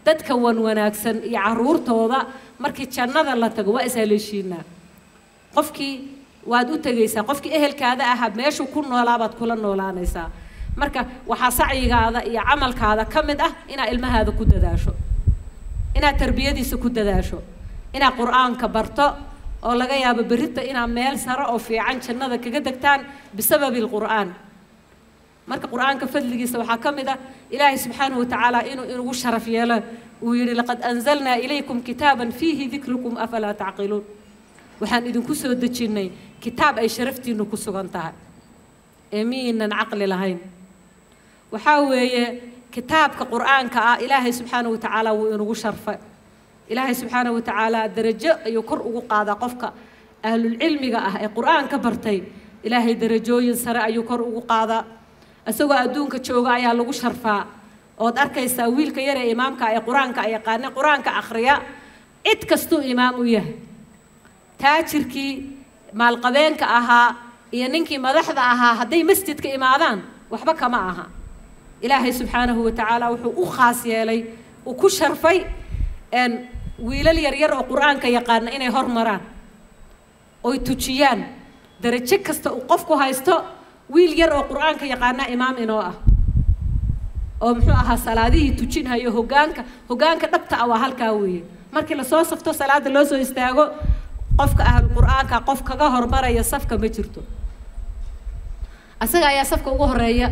dadka wan wanaagsan iyo caruurtooda markii jannada la tago waa ishaleeshiinaa qofkii waad u tegaysaa qofkii ehelkaada ahaa meeshuu ku noolaa baad kula noolaanaysaa marka waxaa sacyigaada iyo camalkaada ka mid ah inaad ilmahaada ku dadaasho inaad tarbiyadiisa ku dadaasho inaad qur-aanka barto oo laga yaabo berrita inaad meel sare oo fiican jannada kaga degtaan bisababi alqur'aan marka qur-aanka fadligiisa waxaa ka mid ah ilaahay subxaanahu watacaala inuu inugu sharaf yeelo uu yidhi laqad anzalnaa ilaykum kitaaban fiihi dikrukum afalaa tacqiluun waxaan idinku soo dejinnay kitaab ay sharaftiinnu ku sugan tahay ee miyaynan caqli lahayn waxaa weeye kitaabka qur-aanka ah ilaahay subxaanahu watacaala wuu inugu sharfay ilaahay subxaanahu watacaala darajo ayuu kor ugu qaadaa qofka ahlulcilmiga ah ee qur-aanka bartay ilaahay darajooyin sare ayuu kor ugu qaadaa isagoo adduunka jooga ayaa lagu sharfaa ood arkaysaa wiilka yar ee imaamka ee qur-aanka yaqaana qur-aanka akhriya cid kastuu imaam u yahay taajirkii maalqabeenka ahaa iyo ninkii madaxda ahaa hadday masjidka imaadaan waxba kama aha ilaahay subxaanahu watacaala wuxuu u khaas yeelay uu ku sharfay wiilal yaryar oo qur-aanka yaqaana inay hormaraan oy tujiyaan darajo kasta uu qofku haysto wiil yar oo qur-aanka yaqaana imaam inoo ah oo muxuu ahaa salaadihii tujinhayo hogaanka hogaanka dhabta ah waa halkaa weeye markii lasoo safto salaada loo soo istaago qofka ahlu qur-aanka qof kaga hormaraya safka ma jirto asaga ayaa safka ugu horeeya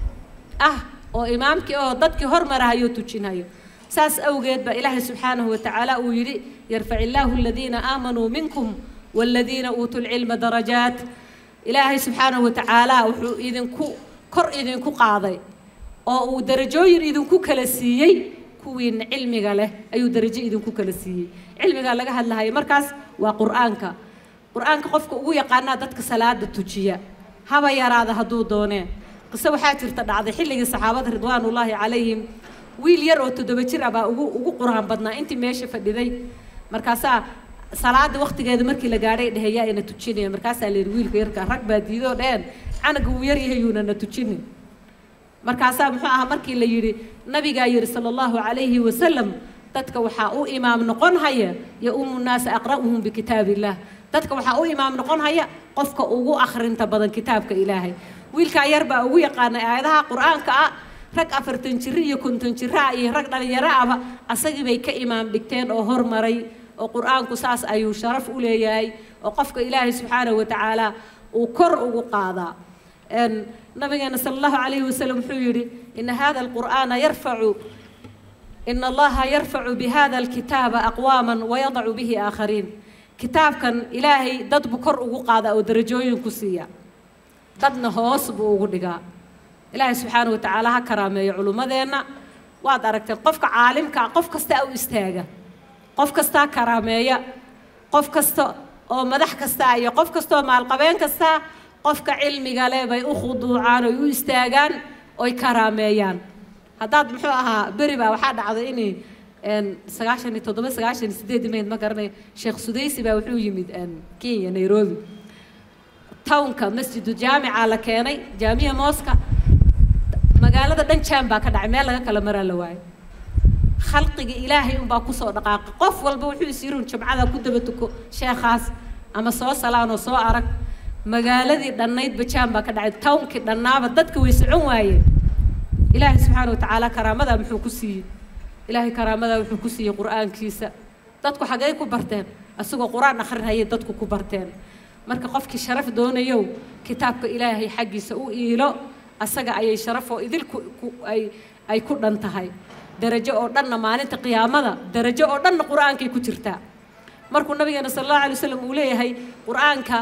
ah oo imaamkii oo dadkii hormarahayo tujinhayo saas awgeed baa ilaahay subxaanahu watacaala uu yidhi yarfac illaahu aladiina aamanuu minkum waaladiina uutuu lcilma darajaat ilaahay subxaanahu watacaala wuxuu idinku kor idinku qaaday oo uu darajooyin idinku kala siiyey kuwiina cilmiga leh ayuu darajo idinku kala siiyey cilmigaa laga hadlahayo markaas waa qur-aanka qur-aanka qofka ugu yaqaanaa dadka salaada tujiya haba yaraada hadduu doonee qiso waxaa jirta dhacday xilligii saxaabada ridwaanullaahi calayhim wiil yar oo toddoba jir ah baa ugu ugu qur-aan badnaa intii meesha fadhiday markaasaa salaada waktigeeda markii la gaadhay dhehe yaa ina tujinaya markaasaa la yidhi wiilka yarka rag baa diidoo dheheen canaga wuu yar yahay yuuna na tujinin markaasaa muxuu ahaa markii la yidhi nabigaa yidhi sala allahu calayhi wasalam dadka waxaa u imaam noqon haya ya umu naasa aqra'uhum bikitaab illah dadka waxaa u imaam noqon haya qofka ugu akhrinta badan kitaabka ilaahay wiilkaa yar baa ugu yaqaanay aayadaha qur-aanka ah rag afartan jiro iyo konton jiro ah iyo rag dhalinyaro ahba asagii bay ka imaam dhigteen oo hormaray oo qur-aanku saas ayuu sharaf u leeyahay oo qofka ilaahay subxaanahu watacaala uu kor ugu qaadaa nabigeena sala allahu calayhi wasalam wuxuu yidhi ina hada alqur'aana yarfacu ina allaha yarfacu bihada alkitaaba aqwaaman wayadacu bihi aakhariin kitaabkan ilaahay dad buu kor ugu qaadaa oo darajooyin ku siiya dadna hoos buu ugu dhigaa ilaahay subxaanahu watacaala ha karaameeyo culummadeenna waad aragteen qofka caalimka ah qof kasta u istaaga qof kastaa karaameeya qof kasta oo madax kastaa iyo qof kastaoo maalqabeen kastaa qofka cilmiga leh bay u khuduucaan oy u istaagaan oy karaameeyaan haddaad muxuu ahaa beri baa waxaa dhacday inay sagaashan iyo toddoba sagaashan iyo sideed mayd ma garanayo sheekh sudaysi baa wuxuu yimid kenya nairobi townka masjidu jaamica la keenay jaamiya mooska magaalada dhan jaan baa ka dhacay meel laga kala maraa la waayo khalqiga ilaahay unbaa kusoo dhaqaaqay qof walba wuxuu is yirun jimcada ku daba tuko sheekhaas ama soo salaan oo soo arag magaaladii dhannaydba jaan baa ka dhacay townkii dhannaaba dadka way socon waayeen ilaahay subxaana watacaala karaamadaa muxuu ku siiyey ilaahay karaamadaa wuxuu ku siiyey qur-aankiisa dadku xaggay ku barteen isagoo qur-aan akhrinhayay dadku ku barteen marka qofkii sharaf doonayow kitaabka ilaahay xaggiisa u iilo asaga ayay sharafoo idilku ay ay ku dhan tahay darajo oo dhanna maalinta qiyaamada darajo oo dhanna qur-aankay ku jirtaa markuu nabigeena sala allahu alay wasalam uu leeyahay qur-aanka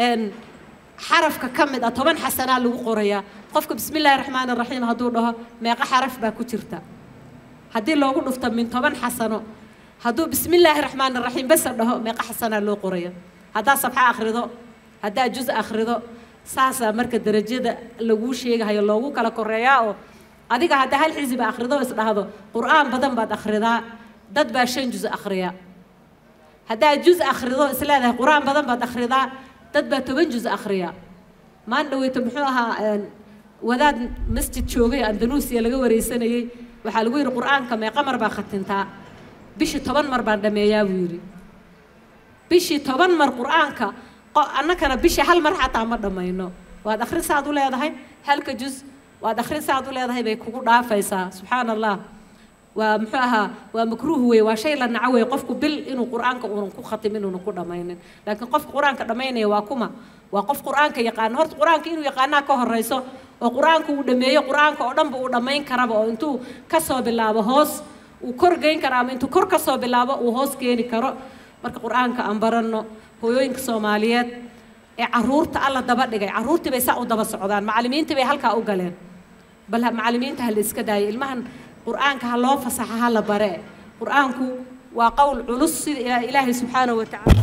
xarafka ka mid ah toban xasanaa lagu qorayaa qofka bismi illaahi raxmaani raxiim hadduu dhaho meeqa xaraf baa ku jirta haddii loogu dhufto min toban xasano hadduu bismi illaahi raxmaani raxiim basa dhaho meeqa xasanaa loo qoraya haddaa sabxa akhrido haddaa juz akhrido saasaa marka darajada laguu sheegahayo loogu kala koreeyaa oo adiga haddaa hal xisiba akhrido is dhahdo qur-aan badan baad akhridaa dad baa shan juz akhriya haddaa juz akhrido is leedahay qur-aan badan baad akhridaa dad baa toban juz akhriya maan dhaweyto muxuu ahaa wadaad masjid joogay andaluusiya laga wareysanayey waxaa lagu yidhi qur-aanka meeqa mar baa khatintaa bishii toban mar baan dhammeeyaa buu yidhi bishii toban mar qur-aanka annakana bishii hal mar xataa ma dhammayno waad akhrin saad u leedahay halka juz waad akhrin saad u leedahay bay kugu dhaafaysaa subxaana allah waa muxuu ahaa waa makruuh wey waa shay la naco wey qofku bil inuu qur-aanka uunan ku khatimin inuunan ku dhammaynin laakiin qofka qur-aanka dhammaynaya waa kuma waa qof qur-aanka yaqaano horta qur-aanka inuu yaqaanaa ka horeyso oo qur-aanka uu dhameeyo qur-aanka oo dhanba uu dhammayn karaba oo intuu kasoo bilaabo hoos uu kor geyn karo ama intuu kor kasoo bilaabo uu hoos keeni karo marka qur-aanka aan baranno hooyooyinka soomaaliyeed ee caruurta alla daba dhigay caruurtii bay saa u daba socdaan macallimiintii bay halkaa u galeen bal macallimiinta ha la iska daayo ilmahan qur-aanka ha loo fasaxa ha la bare qur-aanku waa qowl culus sida ilaahay subxaanahu wa tacaala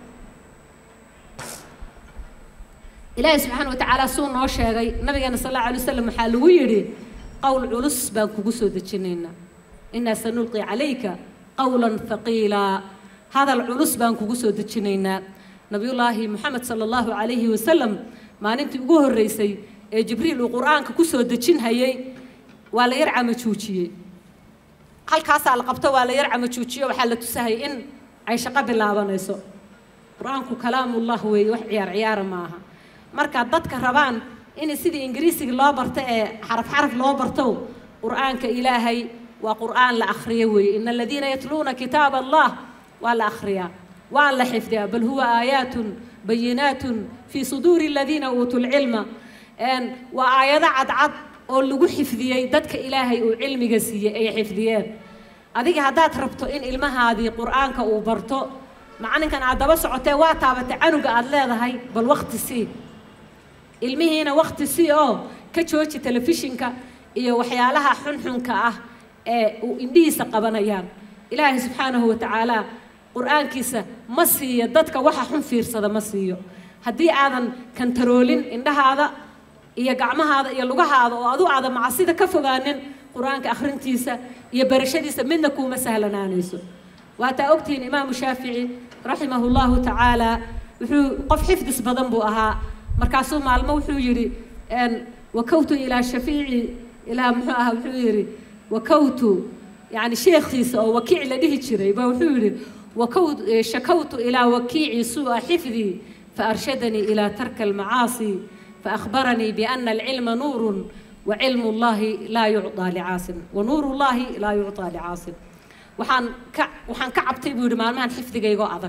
ilaahay subxaana wa tacaala suu noo sheegay nabigeena sal allahu alay wasalam waxaa lagu yidhi qowl culus baan kugu soo dejinaynaa inaa sanulqi calayka qowlan thaqiilaa hadal culus baan kugu soo dejinaynaa nabiyullaahi moxamed sala allahu calayhi wasalam maalintii ugu horreysay ee jibriil uu qur-aanka kusoo dejin hayay waa la yar camajuujiyey halkaasaa la qabto waa la yar camajuujiyo waxaa la tusahayay in ay shaqo bilaabanayso qur-aanku kalaamullah weeye wax ciyaar ciyaara maaha marka dadka rabaan in sidii ingiriisiga loo barto ee xaraf xaraf loo barto qur-aanka ilaahay waa qur-aan la akhriyo weeye ina aladiina yatluuna kitaab allah waa la akhriyaa waa la xifdiyaa bal huwa aayaatun bayinaatun fii suduuri aladiina uutuu lcilma waa aayado cadcad oo lagu xifdiyey dadka ilaahay uu cilmiga siiyey ay xifdiyeen adiga haddaad rabto in ilmahaadii qur-aanka uu barto macalinkan aad daba socotee waa taabatay canuga aad leedahay bal wakti sii ilmihiina wakti sii oo ka jooji telefishinka iyo waxyaalaha xunxunka ah ee uu indhihiisa qabanayaan ilaahay subxaanahu wa tacaala qur-aankiisa ma siiyo dadka waxa xun fiirsada ma siiyo haddii aadan kantaroolin indhahaada iyo gacmahaada iyo lugahaada oo adu aadan macsida ka fogaanin qur-aanka akhrintiisa iyo barashadiisa midna kuuma sahlanaanayso waataa ogtihiin imaamu shaafici raximahu llahu tacaala wuxuu qof xifdis badan buu ahaa markaasuu maalmo wuxuu yidhi wakawtu ilaa shafiici ilaa muxuu ahaa wuxuu yidhi wakawtu yani sheekhiisa oo wakiic la dhihi jiray ba wuxuu yidhi وكوت شكوت إلى وكيع سوء حفظي فأرشدني إلى ترك المعاصي فأخبرني بأن العلم نور وعلم الله لا يعطى لعاصم ونور الله لا يعطى لعاصم وحان ك وحان كعبتي بيقول ما مان حفظي جيجو أذك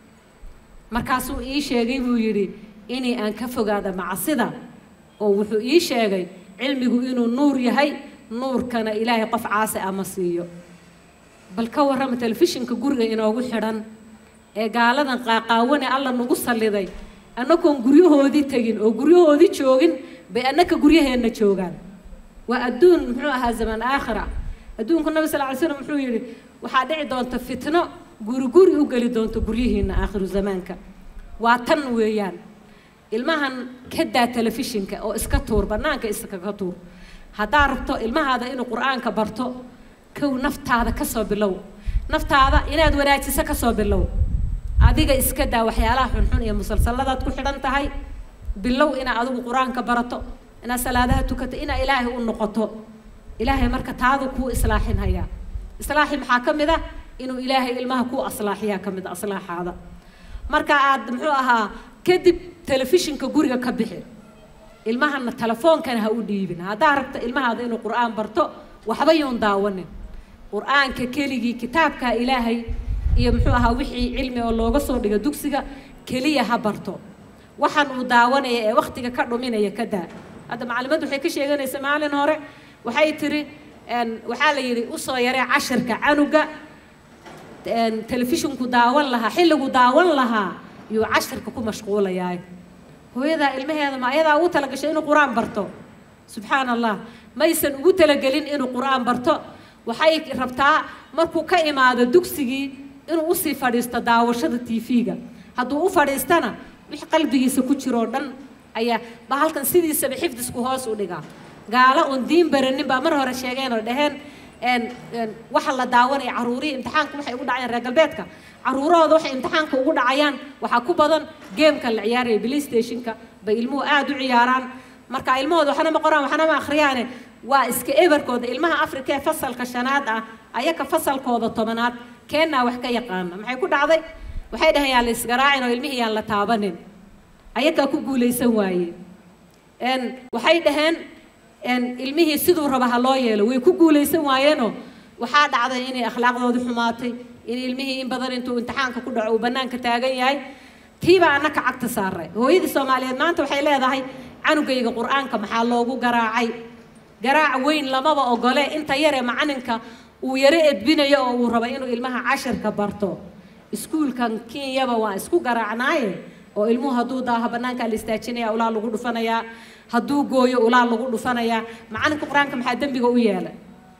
مركاسو إيش يجي بيقولي إني أن كفوا هذا مع صدا أو وحو إيش يجي علمي إنه نور يهي نور كان إلهي قف عاصي أمسيو bal ka warrama telefishinka guriga inoogu xidhan ee gaaladan qaaqaawane alla nagu salliday annagoon guryahoodii tegin oo guryahoodii joogin bay annaka guryaheenna joogaan waa adduun muxuu ahaa zaman aakhira adduunku nabi sal ly slam muxuu yidhi waxaa dhici doonta fitno guri guri u geli doonta guryihiinna aakhiru zamaanka waa tan weeyaan ilmahan ka daa telefishinka oo iska tuur bannaanka iskaga tuur haddaa rabto ilmahaada inuu qur-aanka barto kow naftaada ka soo bilow naftaada inaad wanaajiso ka soo bilow adiga iska daa waxyaalaha xunxun iyo musalsaladaad ku xidhan tahay bilow inaad adigu qur-aanka barato inaad salaadaha tukato inaad ilaahay u noqoto ilaahay marka taadu kuu islaaxin hayaa islaaxi maxaa ka mid ah inuu ilaahay ilmaha kuu aslaaxiyaa ka mid a aslaaxaada marka aad muxuu ahaa kadib telefishinka guriga ka bixi ilmahana telefoonkana ha u dhiibin haddaa rabta ilmahaada inuu qur-aan barto waxba yuun daawanin qur-aanka keligii kitaabka ilaahay iyo muxuu ahaa wixii cilmi oo looga soo dhigo dugsiga keliya ha barto waxaan uu daawanaya ee waktiga ka dhuminaya ka daa hadda macalimaddu waxay ka sheeganaysa maalin hore waxay tiri waxaa la yidhi usoo yaree cashirka canuga telefishinku daawan lahaa xilligu daawan lahaa yuu cashirka ku mashquulayaa hooyadaa ilmaheeda ma ayadaa ugu talagashay inuu qur-aan barto subxaan allah maysan ugu talagelin inuu qur-aan barto waxay rabtaa markuu ka imaado dugsigii inuu usii fadhiisto daawashada tv-ga hadduu u fadhiistana wix qalbigiisa ku jiroo dhan ayaa ba halkan sidiisaba xifdisku hoos u dhigaa gaalo oon diin baranin baa mar hore sheegeen oo dhaheen waxa la daawanaya caruurihii imtixaanka waxay ugu dhacayaan reer galbeedka caruurahooda waxay imtixaanka ugu dhacayaan waxaa ku badan geemka la ciyaaraya play stationka bay ilmuhu aada u ciyaaraan marka ilmahooda waxna ma qoraan waxna ma akhriyaane waa iska eberkooda ilmaha afrika ee fasalka shanaad ah ayaka fasalkooda tobanaad keennaa wax ka yaqaana maxay ku dhacday waxay dhaheen yaan la isgaraacin oo ilmihii yaan la taabanin ayakaa ku guulaysan waaye waxay dhaheen ilmihii siduu raba ha loo yeelo way ku guulaysan waayeenoo waxaa dhacday inay akhlaaqdoodii xumaatay in ilmihii in badan intuu imtixaanka ku dhaco uu bannaanka taagan yahay tiibaa annaka cagta saaray hooyadii soomaaliyeed maanta waxay leedahay canugayga qur-aanka maxaa loogu garaacay garaac weyn lamaba ogole inta yaree macalinka uu yaro edbinayo oo uu rabo inuu ilmaha cashirka barto iskuulkan kenyaba waa isku garaacnaaye oo ilmuhu hadduu daaho bannaankaa la istaajinaya ulaa lagu dhufanayaa hadduu gooyo ulaa lagu dhufanayaa macalinka qur-aanka maxaa dembiga u yeelay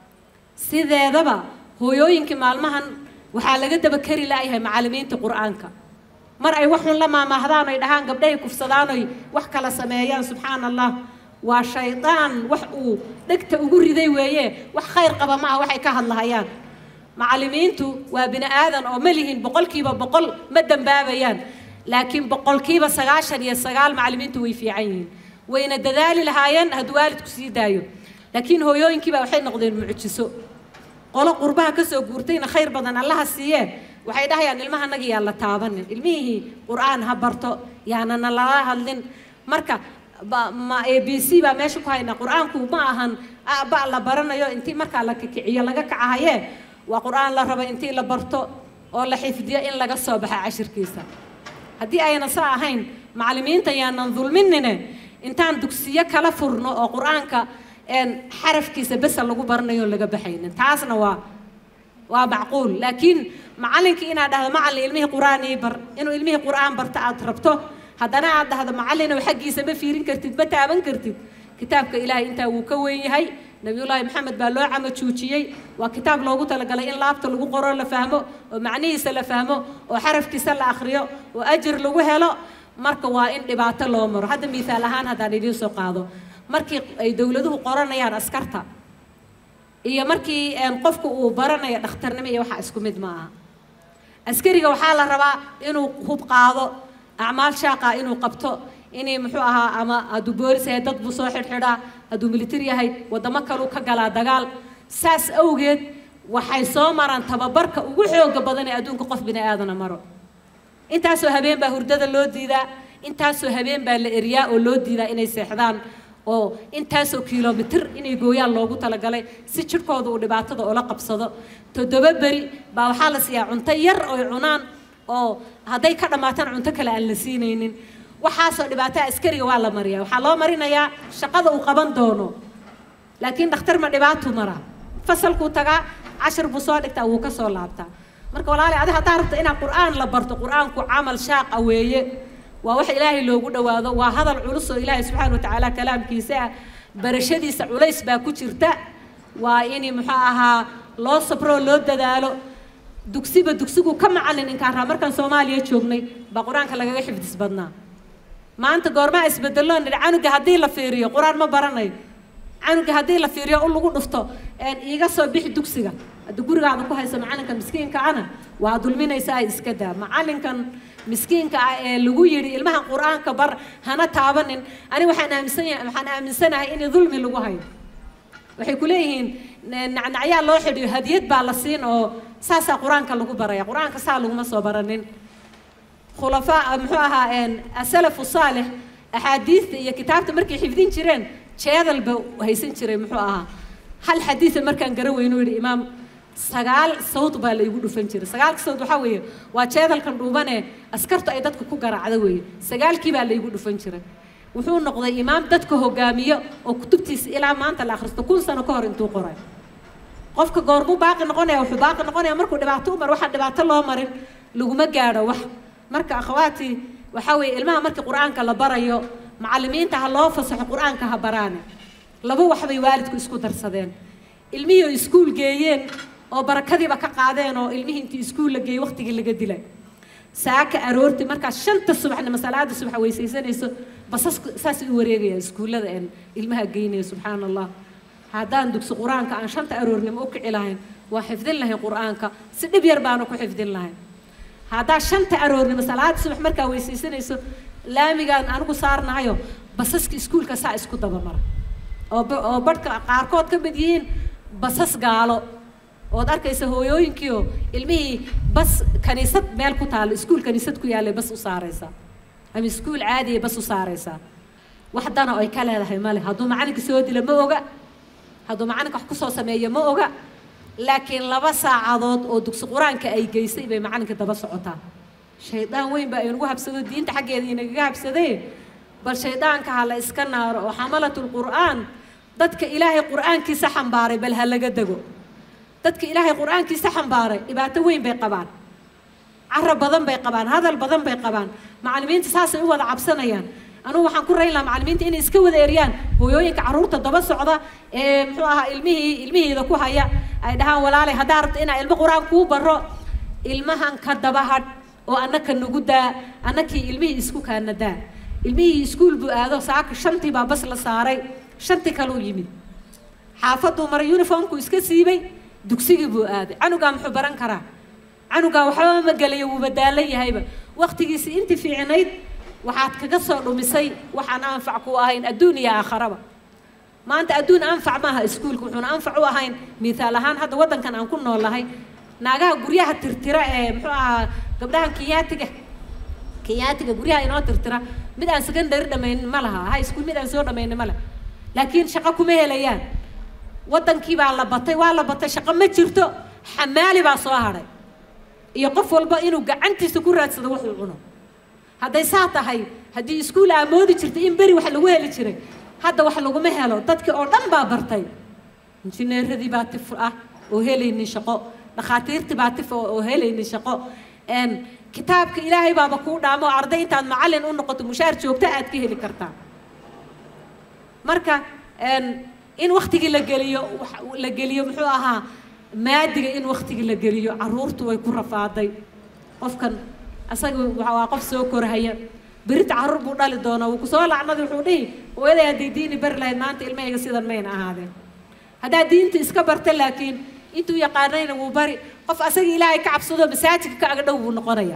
sideedaba hooyooyinkii maalmahan waxaa laga daba kari la'yahay macallimiinta qur-aanka mar ay waxun la maamaahdaan oy dhahaan gabdhahay kufsadaan oy wax kala sameeyaan subxaana allah waa shaydaan wax uu dhegta ugu riday weeye wax khayr qaba ma aha waxay ka hadlahayaan macallimiintu waa bini aadan oo ma lihin boqolkiiba boqol ma dambaabayaan laakiin boqolkiiba sagaashan iyo sagaal macallimiintu way fiican yihiin wayna dadaali lahaayeen hadduu waalidku sii daayo laakiin hooyooyinkiiba waxay noqdeen mucjiso qolo qurbaha ka soo guurtayna khayr badan allaha siiyee waxay dhahayaan ilmahanagi yaa la taabanin ilmihii qur-aan ha barto yaanana lala hadlin marka ma a b c baa meesha ku haynaa qur-aanku ma ahan ba la baranayo intii markaa la kikiciyo laga kacahaye waa qur-aan la rabo intii la barto oo la xifdiyo in laga soo baxa cashirkiisa haddii ayna saa ahayn macallimiinta yaanan dulminine intaan dugsiyo kala furno oo qur-aanka xarafkiisa besa lagu baranayo laga baxaynin taasna waa waa macquul laakiin macallinkii inaad dhahdo macallin ilmihii qur-aan ii bar inuu ilmihii qur-aan barta aad rabto haddana aad dhahdo macallinow xaggiisa ma fiirin kartid ma taaban kartid kitaabka ilaahay intaa wuu ka weyn yahay nabiyullaahi maxamed baa loo camajuujiyey waa kitaab loogu talagalay in laabta lagu qoro la fahmo oo macnihiisa la fahmo oo xarafkiisa la akhriyo oo ajir lagu helo marka waa in dhibaato loo maro hadda miisaal ahaan haddaan idiin soo qaado markii ay dowladuhu qoranayaan askarta iyo markii qofku uu baranayo dhakhtarnimo iyo waxaa isku mid ma aha askariga waxaa la rabaa inuu hub qaado acmaal shaaqa inuu qabto inay muxuu ahaa ama hadduu boolis yahay dad buu soo xidhxidhaa hadduu militar yahay waddamo kaluu ka galaa dagaal saas awgeed waxay soo maraan tababarka ugu xooga badan ee adduunka qof bini aadana maro intaasoo habeen baa hurdada loo diidaa intaasoo habeen baa la eriyaa oo loo diidaa inay seexdaan oo intaasoo kilomitir inay gooyaan loogu talagalay si jidhkooda uu dhibaatada ula qabsado toddoba beri baa waxaa la siiyaa cunto yar oy cunaan oo hadday ka dhammaataan cunto kale aan la siinaynin waxaasoo dhibaataa askariga waa la mariyaa waxaa loo marinayaa shaqada uu qaban doono laakiin dhakhtar ma dhibaatuu maraa fasalkuu tagaa cashir buu soo dhigtaa wuu ka soo laabtaa marka walaali adi haddaa rabta inaad qur'aan la barto qur'aanku camal shaaqa weeye waa wax ilaahay loogu dhowaado waa hadal culus oo ilaahay subxaana watacaala kalaamkiisa ah barashadiisa culays baa ku jirta waa in muxuu ahaa loo sabroo loo dadaalo dugsiba dugsigu ka macallin inkaan raa markaan soomaaliya joognay baa qur-aanka lagaga xifdis badnaa maanta goormaa isbedeloo nidhi canuga haddii la fiiriyo qur-aan ma baranayo canuga haddii la fiiriyo u lagu dhufto iiga soo bixi dugsiga haddii gurigaada ku hayso macalinka miskiinka ana waa dulminaysa ay iska daa macalinkan miskiinka ah ee lagu yidhi ilmaha qur-aanka bar hana taabanin ani waxaan aaminsanya waxaan aaminsanahay in dulmi lagu hayo waxay ku leeyihiin nacnacyaa loo xidhiyo hadiyad baa la siin oo saasaa qur-aanka lagu baraya qur-aanka saa laguma soo baranin khulafaa muxuu ahaa asalafu saalix axaadiista iyo kitaabta markay xifdin jireen jeedal ba haysan jiray muxuu ahaa hal xadiisa markaan garan weyno yidhi imaam sagaal sawd baa la igu dhufan jiray sagaalka sawd waxaa weeye waa jeedalkan dhuubanee askartu ay dadka ku garaacda weeye sagaalkii baa la igu dhufan jiray wuxuu noqday imaam dadka hogaamiyo oo kutubtiisa ilaa maanta la akhristo kun sano ka hor intuu qoray qofka goormuu baaqi noqonaya wuxuu baaqi noqonaya markuu dhibaato u mar waxaa dhibaato loo marin laguma gaadho wax marka akhawaatii waxaa weeye ilmaha markii qur-aanka la barayo macallimiinta ha loo fasaxo qur-aanka ha baraane laba waxbay waalidku isku darsadeen ilmihii oo iskuul geeyeen oo barakadiiba ka qaadeen oo ilmihii intii iskuul la geeyey waqtigii laga dilay saaka aroorti markaas shanta subaxnimo salaada subax weysaysanayso basasku saasay u wareegayaan iskuullada een ilmaha geynaya subxaana allah haddaan dugsi qur-aanka aan shanta aroornimo u kici lahayn waa xifdin lahayn qur-aanka si dhib yar baanu ku xifdin lahayn haddaa shanta aroornimo salaada subax markaa weysaysanayso laamigaan anigu saarnahayo basaska iskuulka saa isku dabamara oo oo badhka qaarkood ka mid yihiin basas gaalo ood arkaysa hooyooyinkiioo ilmihii bas kaniisad meel ku taalo iskuul kaniisad ku yaallay bas u saaraysa ama iskuul caadiya bas u saaraysaa wax dana ay ka leedahay male hadduu macalinka soo dila ma oga hadduu macalinka wax kusoo sameeyo ma oga laakiin laba saacadood oo dugsi qur-aanka ay geysay bay macalinka daba socotaa shaydaan weyn baa inagu habsado diinta xaggeeda inagaga habsadee bal shaydaanka ha la iska naaro oo xamalatul qur'aan dadka ilaahay qur'aankiisa xambaaray bal ha laga dego dadka ilaahay qur'aankiisa xambaaray dhibaato weyn bay qabaan carab badan bay qabaan hadal badan bay qabaan macallimiinta saasay u wada cabsanayaan anugu waxaan ku rayn lahaa macallimiinta inay iska wada eryaan hooyooyinka carruurta daba socda ee muxuu ahaa ilmihii ilmihiida ku haya ay dhahaan walaalay haddaa rabto inaa ilmo qur-aan kuu baro ilmahan ka daba hadh oo annaka nagu daa annakii ilmihii isku kaana daa ilmihii iskuul buu aado saaka shantii baa bas la saaray shantii kaluu yimid xaafaduu maray uniformku iska siibay dugsigii buu aaday canugaa muxuu baran karaa canugaa waxba ma gelayo wuu badaalan yahayba waktigiisii intii fiicnayd waxaad kaga soo dhumisay waxaan anfac ku ahayn adduun iyo aakharaba maanta adduun anfac maaha iskuulka wuxuuna anfac u ahayn miaal ahaan hadda waddankan aan ku noolahay naagaha guryaha tirtira ee muxuu ahaa gabdhahan kenyaatiga kenyaatiga guryaha inoo tirtira mid aan secondary dhamaynin ma laha high school mid aan soo dhamaynin ma laha laakiin shaqo kuma helayaan waddankii baa la batay waa la batay shaqo ma jirto xamaali baa soo hadhay iyo qof walba inuu gacantiisa ku raadsado wuxuu cuno hadday saa tahay haddii iskuul aamoodi jirtay in beri wax lagu heli jiray hadda wax laguma helo dadkii oo dhan baa bartay injineeradii baa tif ah oo helaynin shaqo dhakhaatiirtii baa tif oo helaynin shaqo kitaabka ilaahay baaba kuu dhaamo oo arday intaad macallin u noqoto mushaar joogto aad ka heli kartaa marka in waktigii la geliyo la geliyo muxuu ahaa maadiga in waktigii la geliyo carruurtu way ku rafaaday qofkan asaga waa qof soo korhaya berita carruur buu dhali doonaa wuu kusoo lacnadi wuxuu dhihi hooyaday haddii diini bari lahayd maanta ilmahayga sidan mayna ahaadeen haddaa diinta iska barta laakiin intuu yaqaanayna wuu bari qof asaga ilaahay ka cabsado masaajidka ka aga dhow buu noqonaya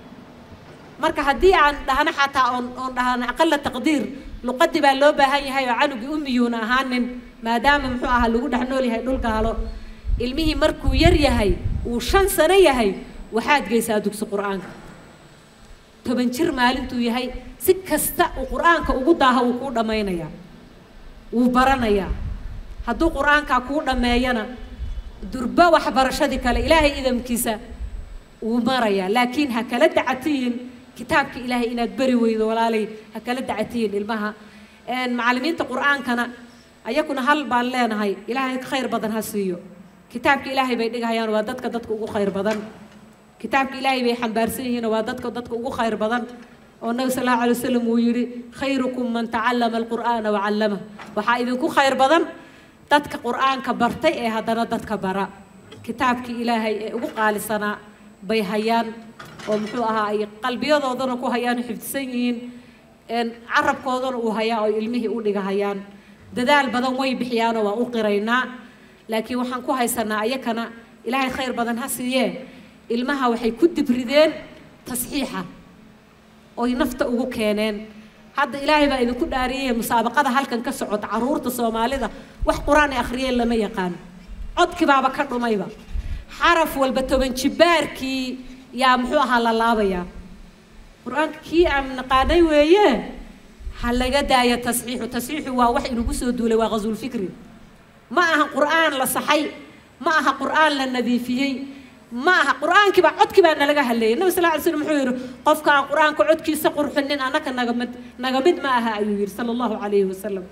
marka haddii aan dhahno xataa oon oon dhahno aqala taqdiir luqadii baa loo baahan yahay oo canugii umiyuuna ahaanin maadaama muxuu ahaa lagu dhex nool yahay dhul gaalo ilmihii markuu yar yahay uu shan sano yahay waxaad geysaa dugsi qur-aanka toban jir maalintuu yahay si kasta uu qur-aanka ugu daaha wuu kuu dhammaynayaa wuu baranayaa hadduu qur-aankaa kuu dhammeeyana durba waxbarashadii kale ilaahay idamkiisa wuu marayaa laakiin ha kala dacatiyin kitaabka ilaahay inaad beri weydo walaalay ha kala dacatiyin ilmaha macallimiinta qur-aankana ayakuna hal baan leenahay ilaahay khayr badan ha siiyo kitaabka ilaahay bay dhigahayaan waa dadka dadka ugu khayr badan kitaabka ilaahay bay xambaarsan yihiin waa dadka dadka ugu khayr badan oo nabi sal allahu alay wasalam uu yidhi khayrukum man tacallama alqur'aana wacallama waxaa idinku khayr badan dadka qur-aanka bartay ee haddana dadka bara kitaabkii ilaahay ee ugu qaalisanaa bay hayaan oo muxuu ahaa ay qalbiyadoodana ku hayaan oo xifdisan yihiin carabkoodana uu hayaa oo ilmihii u dhigahayaan dadaal badan way bixiyaanoo waa u qiraynaa laakiin waxaan ku haysanaa ayakana ilaahay khayr badan ha siiyee ilmaha waxay ku dibrideen tasxiixa oy nafta ugu keeneen hadda ilaahay baa idinku dhaariyey musaabaqada halkan ka socota carruurta soomaalida wax qur-aan ay akhriyeen lama yaqaan codkii baaba ka dhumayba xaraf walba toban jibaarkii yaa muxuu ahaa la laabayaa qur-aanka kii aan naqaanay weeye ha laga daaya tasxiixu tasxiixu waa wax inagu soo duulay waa qasuulfikri ma aha qur-aan la saxay ma aha qur-aan la nadiifiyey ma aha qur-aankii baa codkii baa nalaga hadleeyay nabi sal ly slm wuxuu yidhi qofka aan qur-aanka codkiisa qurxinin annaka naga mid naga mid ma aha ayuu yidhi sala allahu calayhi wasalam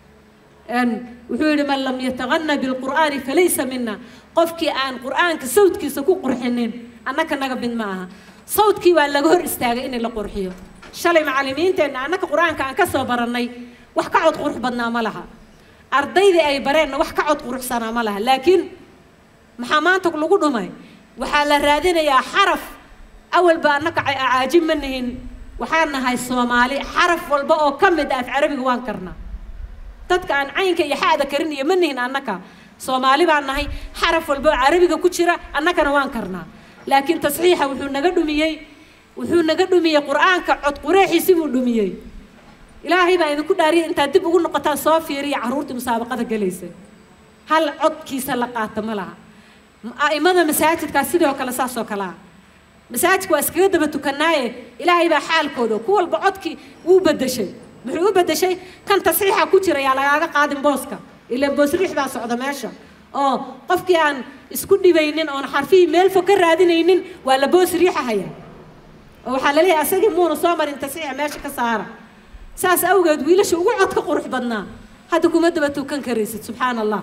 wuxuu yidhi man lam yatagana bilqur'aani falaysa mina qofkii aan qur-aanka sawdkiisa ku qurxinin annaka naga mid ma aha sawdkii waa laga hor istaagay in la qurxiyo shalay macallimiinteenna annaka qur-aanka aan ka soo barannay wax ka cod qurux badnaa ma laha ardaydii ay bareenna wax ka cod quruxsanaa ma laha laakiin maxaa maanta lagu dhumay waxaa la raadinayaa xaraf awalba annaka caajib ma nihin waxaan nahay soomaali xaraf walba oo ka mid ah af carabiga waan karnaa dadka aan caynka iyo xa'da karinayo ma nihin annaka soomaali baan nahay xaraf walba oo carabiga ku jira annakana waan karnaa laakiin tasxiixa wuxuu naga dhumiyey wuxuu naga dhumiyey qur-aanka cod qureexiisi buu dhumiyey ilaahay baa idinku dhaariya intaad dib ugu noqotaan soo fiiriya carruurtii musaabaqada gelaysa hal codkiisa la qaata ma laha a'imada masaajidkaa sidoo kale saas oo kale ah masaajidka waa iskaga daba tukanaaye ilaahay baa xaalkooda ku walba codkii wuu bedeshay muxuu u bedeshay kan tasxiixa ku jira yaa lagaaga qaadin booska ilaa boos riix baa socda meesha oo qofkii aan isku dhibaynin oon xarfihii meel fog ka raadinaynin waa la boos riixahaya oo waxaa laleeyahay asagii muuna soo marin tasxiixa meesha ka saara saas awgeed wiilasha ugu codka qurux badnaa hadda kuma daba tukan karaysid subxaana allah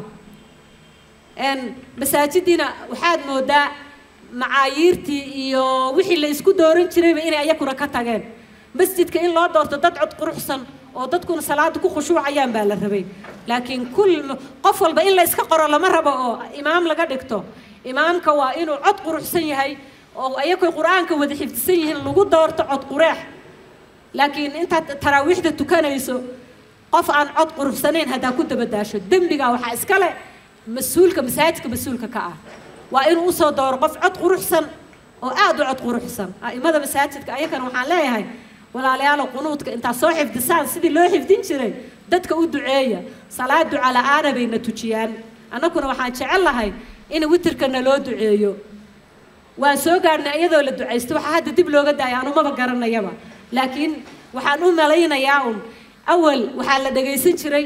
masaajidiina waxaad moodaa macaayiirtii iyo wixii la isku dooran jirayba inay ayakuna ka tageen masjidka in loo doorto dad cod quruxsan oo dadkuna salaada ku khushuucayaan baa la rabay laakiin kul qof walba in la iska qoro lama rabo oo imaam laga dhigto imaamka waa inuu cod quruxsan yahay oo ayakoy qur-aanka wada xifdisan yihiin lagu doorto cod qureex laakiin intaad taraawiixda tukanayso qof aan cod quruxsanayn haddaa ku dabadaasho dembigaa waxaa iska leh mas-uulka masaajidka mas-uulka ka ah waa inuu usoo dooro qof cod quruxsan oo aada u cod quruxsan a'imada masaajidka ayakana waxaan leeyahay walaalayaalo qunuudka intaad soo xifdisaan sidii loo xifdin jiray dadka u duceeya salaad duca la-aana bayna tujiyaan annaguna waxaan jecel lahay in witirka naloo duceeyo waan soo gaadhnay iyadoo la ducaysto waxaa hadda dib looga daaya anumaba garanayaba laakiin waxaan u malaynayaa un awal waxaa la dhagaysan jiray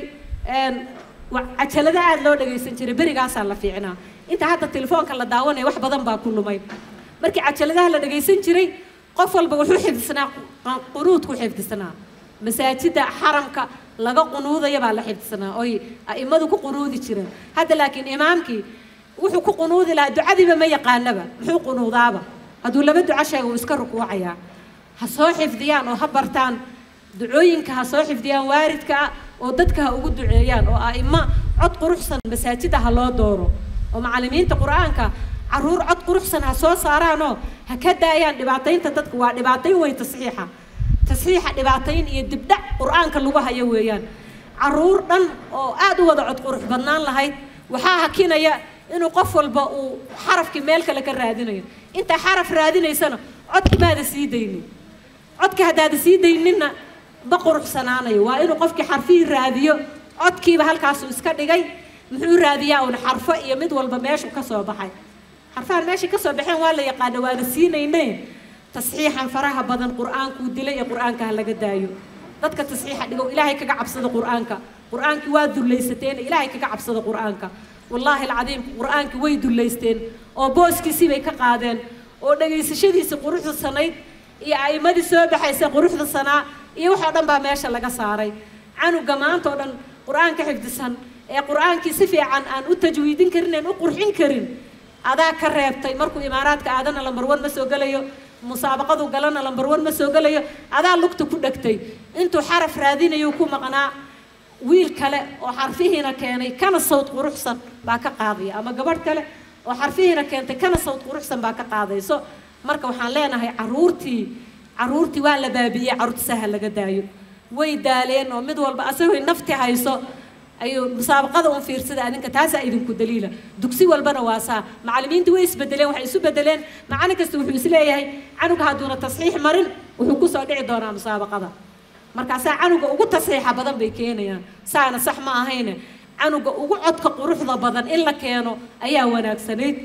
cajalada aada loo dhagaysan jiray berigaasaa la fiicnaa inta hadda telefoonka la daawanaya wax badan baa ku lumay markii cajaladaha la dhagaysan jiray qof walba wuxuu xifdisnaa qunuudku xifdisnaa masaajida xaramka laga qunuudaya baa la xifdisnaa oy a'imadu ku qunuudi jireen hadda laakiin imaamkii wuxuu ku qunuudi lahaa ducadiiba ma yaqaanaba muxuu qunuudaaba hadduu laba duco sheega wuu iska rukuucayaa ha soo xifdiyaan oo ha bartaan ducooyinka ha soo xifdiyaan waaridka oo dadka ha ugu duceeyaan oo a'imo cod quruxsan masaajida ha loo dooro oo macallimiinta qur-aanka caruur cod quruxsan ha soo saaraanoo ha ka daayaan dhibaataynta dadka waa dhibaatayn wey tasxiixa tasxiixa dhibaatayn iyo dibdhac qur-aanka lagu hayo weeyaan caruur dhan oo aada u wada cod qurux badnaan lahayd waxaa hakinaya inuu qof walba uu xarafkii meel kale ka raadinayo intaa xaraf raadinaysana codki maada sii daynin codka haddaada sii dayninna ma quruxsanaanayo waa inuu qofkii xarfihii raadiyo codkiiba halkaasuu iska dhigay muxuu raadiyaa uun xarfo iyo mid walba meeshuu ka soo baxay xarfahan meeshay ka soo baxeen waa la yaqaana waana siinayne tasxiixan faraha badan qur-aankuu dilay ee qur-aanka ha laga daayo dadka tasxiixa dhigow ilaahay kaga cabsada qur-aanka qur-aankii waa dullaysateen ilaahay kaga cabsada qur-aanka wallaahi alcadiim qur-aankii way dullaysteen oo booskiisii bay ka qaadeen oo dhegaysashadiisii quruxda sanayd iyo a'imadii soo baxaysa quruxda sanaa iyo waxoo dhan baa meesha laga saaray canuga maanta oo dhan qur-aanka xifdisan ee qur-aankii si fiican aan u tajwiidin karin aan u qurxin karin adaa ka reebtay markuu imaaraadka aadana lambar wan ma soo gelayo musaabaqadu galana lambar wan ma soo gelayo adaa lugta ku dhegtay intuu xaraf raadinayo ku maqnaa wiil kale oo xarfihiina keenay kana sawd quruxsan baa ka qaadaya ama gabadh kale oo xarfihiina keentay kana sawd quruxsan baa ka qaadayso marka waxaan leenahay caruurtii caruurtii waa la baabi'iyey caruurta saha laga daayo way daaleen oo mid walba asagoo nafti hayso ayuu musaabaqada un fiirsada adinka taasaa idinku daliila dugsi walbana waa saa macallimiinta way isbedeleen waxay isu bedeleen macallin kasta wuxuu isleeyahay canuga hadduuna tasxiix marin wuxuu kusoo dhici doonaa musaabaqada markaasaa canuga ugu tasxiixa badan bay keenayaan saana sax ma ahayne canuga ugu codka quruxda badan in la keeno ayaa wanaagsanayd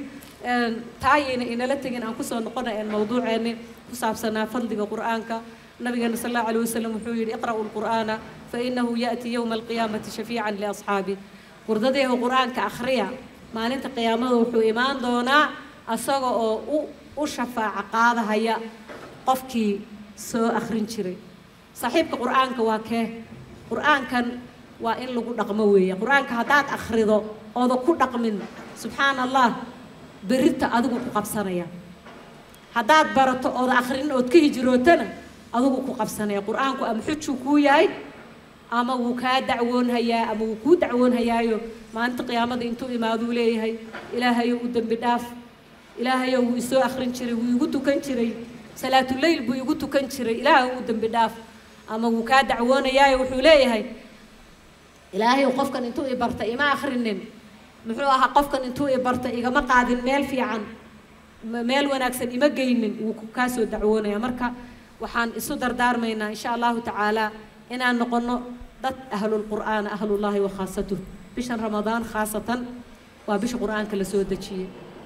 taayayna inala tegin aan kusoo noqona mawduuceeni ku saabsanaa fadliga qur-aanka nabigeena sal allahu alayh wasalam wuxuu yidhi iqra'u lqur'aana fainahu ya'ti yowma alqiyaamati shafiican liasxaabi qurdadeehu qur-aanka akhriya maalinta qiyaamada wuxuu imaan doonaa asaga oo u u shafaaca qaadahaya qofkii soo akhrin jiray saaxiibka qur-aanka waa kee qur-aankan waa in lagu dhaqmo weeye qur-aanka haddaad akhrido ooda ku dhaqmin subxaana allah berita adigu ku qabsanaya haddaad barato ooda akhrin ood ka hijrootana adigu ku qabsanaya qur-aanku ama xujuu kuu yahay ama wuu kaa dacwoonhayaa ama wuu kuu dacwoonhayaayo maalinta qiyaamada intuu imaaduu leeyahay ilaahayow u dembi dhaaf ilaahayow wuu isoo akhrin jiray wuu igu tukan jiray salaatuleyl buu igu tukan jiray ilaahay u dembi dhaaf ama wuu kaa dacwoonayaayo wuxuu leeyahay ilaahayow qofkan intuu i barta ima akhrinin muxuu ahaa qofkan intuu i barta igama qaadin meel fiican meel wanaagsan ima geynin wuu kaa soo dacwoonaya marka waxaan isu dardaarmaynaa insha allahu tacaala inaan noqono dad ahlulqur'aan ahlullaahi wa khaasatuh bishan ramadaan khaasatan waa bisha qur'aanka la soo dejiyey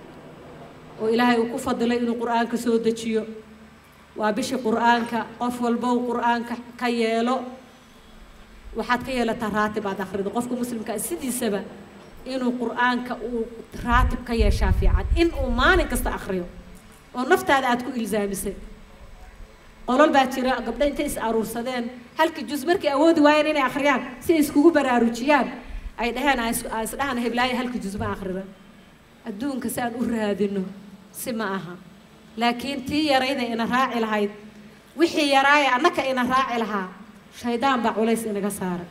oo ilaahay uu ku fadilay inuu qur'aanka soo dejiyo waa bishii qur'aanka qof walbow qur'aanka ka yeelo waxaad ka yeelataa raatib aad akhrido qofka muslimka sidiisaba inuu qur'aanka uu raatib ka yeeshaa fiican in uu maalin kasta akhriyo oo naftaada aad ku ilzaamisay qolol baa jira gabdho intay is aruursadeen halkii jus markay awoodi waayeen inay akhriyaan si ay iskugu baraarujiyaan ay dhaheen aan isdhahan heblaayo halkii jus ma akhrida adduunka si aan u raadino si ma aha laakiin tii yarayda ina raaci lahayd wixii yaraaya annaka ina raaci lahaa shaydaan baa culays inaga saaray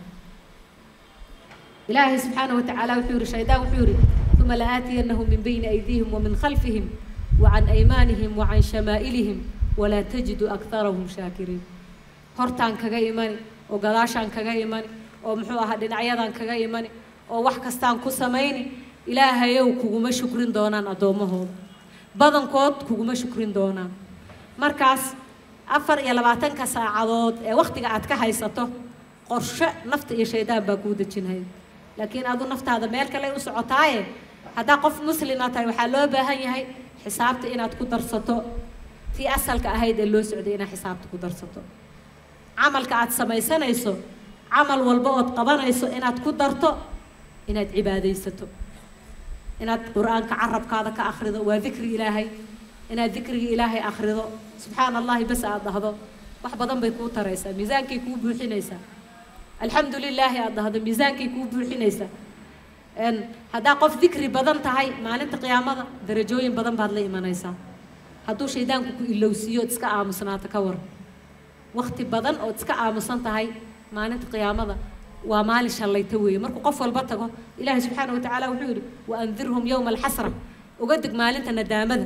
ilaahay subxaanahu watacaala wuxuu yihi shaydaan wuxuu yihi uma la'aatiyannahum min bayni aydiihim wa min khalfihim wa can aymaanihim wa can shamaa'ilihim walaa tajidu akharahum shaakiriin hortaan kaga imani oo gadaashaan kaga imani oo muxuu ahaa dhinacyadan kaga imani oo wax kastaan ku samayni ilaahayow kuguma shukrin doonaan addoommahooda badankood kuguma shukrin doonaan markaas afar iyo labaatanka saacadood ee wakhtiga aad ka haysato qorshe nafta iyo shaydaan baa kuu dejinaya laakiin adu naftaada meel kale u socotaaye haddaa qof muslima tahay waxaa loo baahan yahay xisaabta inaad ku darsato tii asalka ahayd ee loo socday inaad xisaabta ku darsato camalka aad samaysanayso camal walba ood qabanayso inaad ku darto inaad cibaadaysato inaad qur-aanka carabkaada ka akhrido waa dikri ilaahay inaad dikriga ilaahay akhrido subxaana allahi bas aad dhahdo wax badan bay kuu taraysaa miisaankay kuu buuxinaysaa alxamdu lilaahi aad dhahdo miisaankay kuu buuxinaysaa haddaa qof dikri badan tahay maalinta qiyaamada darajooyin badan baad la imanaysaa hadduu shaydaanku ku ilowsiiyo ood iska aamusnaata ka war wakti badan ood iska aamusan tahay maalinta qiyaamada waa maalin shallayta weeye markuu qof walba tago ilaahay subxaana watacaala wuxuu yidhi wa andirhum yowma alxasra uga dig maalinta nadaamada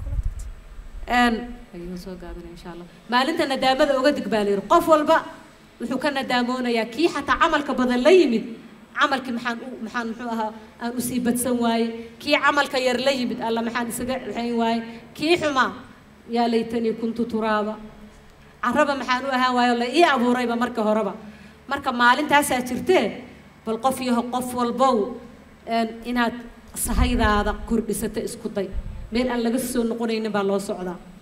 soo gaabina insha allah maalinta nadaamada uga dig baa la yidhi qof walba wuxuu ka nadaamoonayaa kii xataa camalka badan la yimid camalkii maxaan u maxaan muxuu ahaa aan usii badsan waaye kii camalka yar la yimid alla maxaan isaga xayn waaye kii xumaa yaa laytanii kuntu turaaba caraba maxaan u ahaan waayo la ii abuurayba marka horeba marka maalintaasaa jirtee bal qof yaho qof walbow inaad sahaydaada kordhisato isku day meel aan laga soo noqonaynin baa loo socdaa